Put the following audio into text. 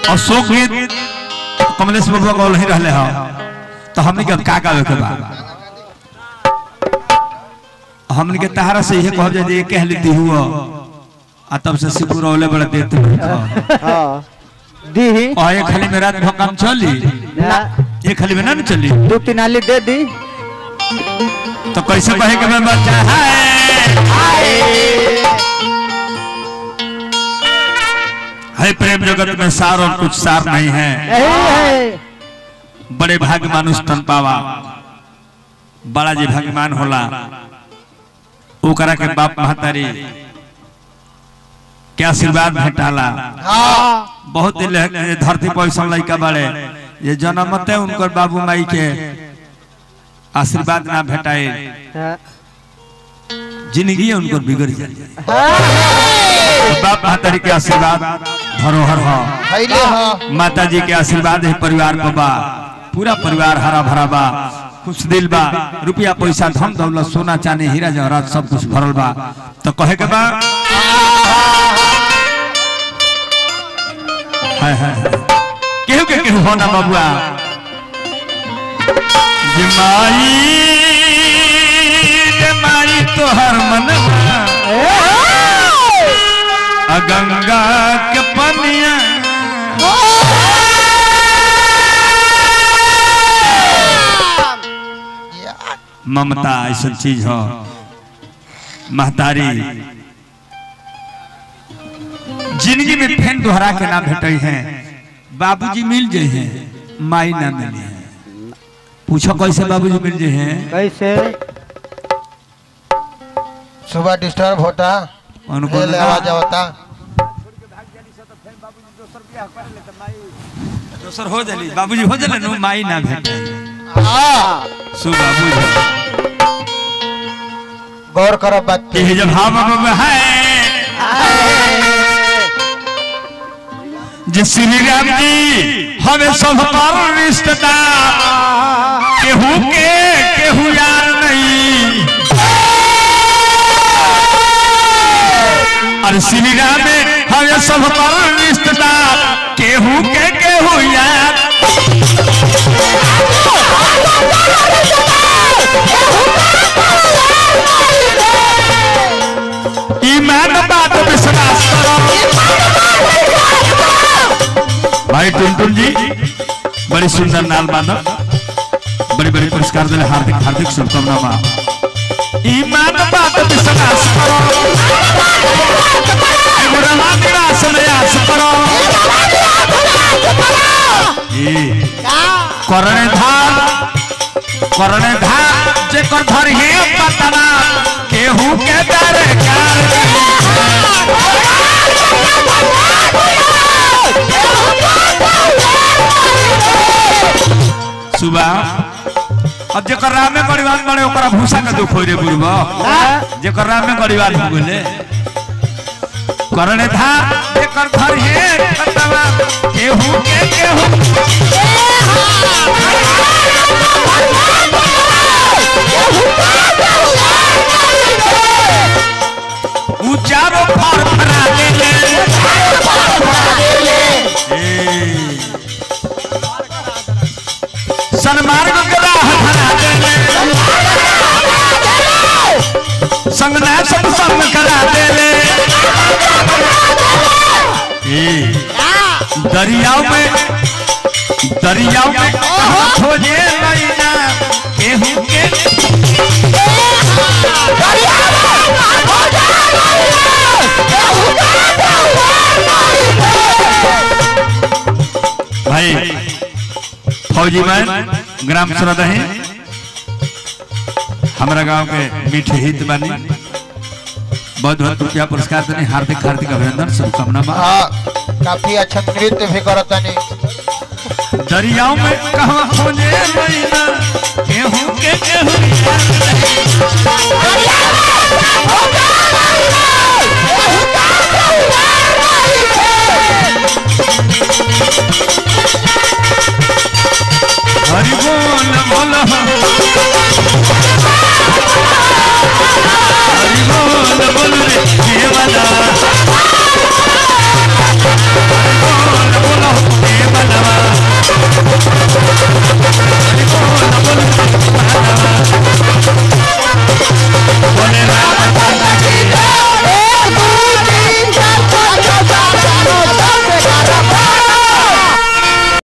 अशोक गीत कमलेश बाबू गौल ही रहले हो तो हमने के अब का गावे के बा हमने के तहारा से ये कहब जे कह लेती हुआ आ तब से सिपुर ओले बड़ा देते हाँ दी और ये खाली में रात भर काम चली ना ये खाली में ना न चली दो तीन आली दे दी तो कैसे कहे के मैं बच्चा है है प्रेम जगत में सार और कुछ सार नहीं है यही है बड़े भाग्य मानुष तन पावा बड़ा जी भगवान होला ओकरा के बाप महतारी के आशीर्वाद भेटाला बहुत दिन ले- धरती पर ऐसा लड़का बड़े ये जन्मते उनकर बाबू माई के आशीर्वाद ना भेटाए हाँ। जिंदगी उनको बिगड़ जाए बाप महतारी के आशीर्वाद धरोहर हो खैले ह माता जी के आशीर्वाद है परिवार को बा पूरा परिवार हरा भरा बा खुश दिल बा रुपया पैसा धन दौलत सोना चांदी हीरा जवाहरात सब कुछ भरल बा तो कहे के बा हाय हाय केहू के केहू होना बबुआ जे माई जे माई तोहर मनवा आ गंगा के पनिया ममता ऐसा चीज हो महतारी जिंदगी में फेन दोहरा के ना भेटे हैं बाबूजी मिल जाए हैं माई ना मिली है पूछो कैसे बाबूजी मिल जाए हैं कैसे सुबह डिस्टर्ब होता उनको ले आवाज आवता दोसर हो जली बाबूजी हो जले नु माई ना भेटे हाँ सु बाबूजी गौर करो बात पे कि जब हम अब है जे श्री राम जी हमें सब पर रिश्तेदार केहू के केहू यार नहीं अरे श्री राम में हमें सब पर रिश्तेदार केहू के केहू यार ईमान बात विश्वास करो भाई टुनटुन जी बड़ी सुंदर नाल मानव बड़ी बड़ी पुरस्कार दिले हार्दिक हार्दिक शुभकामना बा ईमान बात विश्वास करो एगो रहा निराश निराश करो ई करणे धान करणे धान जे कर धर हे पतना केहू के दरकार सुबह अब जेकर राम में परिवार बने ओकरा भूसा के दुख होई रे बुढ़बा जेकर राम में परिवार हो गेले करणे था जेकर घर हे पतवा केहू के केहू उचारो फर फरा देले ए सनमार्ग गदा हथरा देले संगना सब संग करा देले ए दरियाव में दरियाव में कहाँ खोजे लैना केहू के भाई फौजी मैन ग्राम सरदही हमारा गांव के मीठे हित बानी बहुत बहुत रुपया पुरस्कार देने हार्दिक हार्दिक अभिनंदन शुभकामना बा हाँ काफी अच्छा नृत्य भी करता नहीं दरियाओं में कहाँ खोजे मैना केहू के केहू यार नहीं।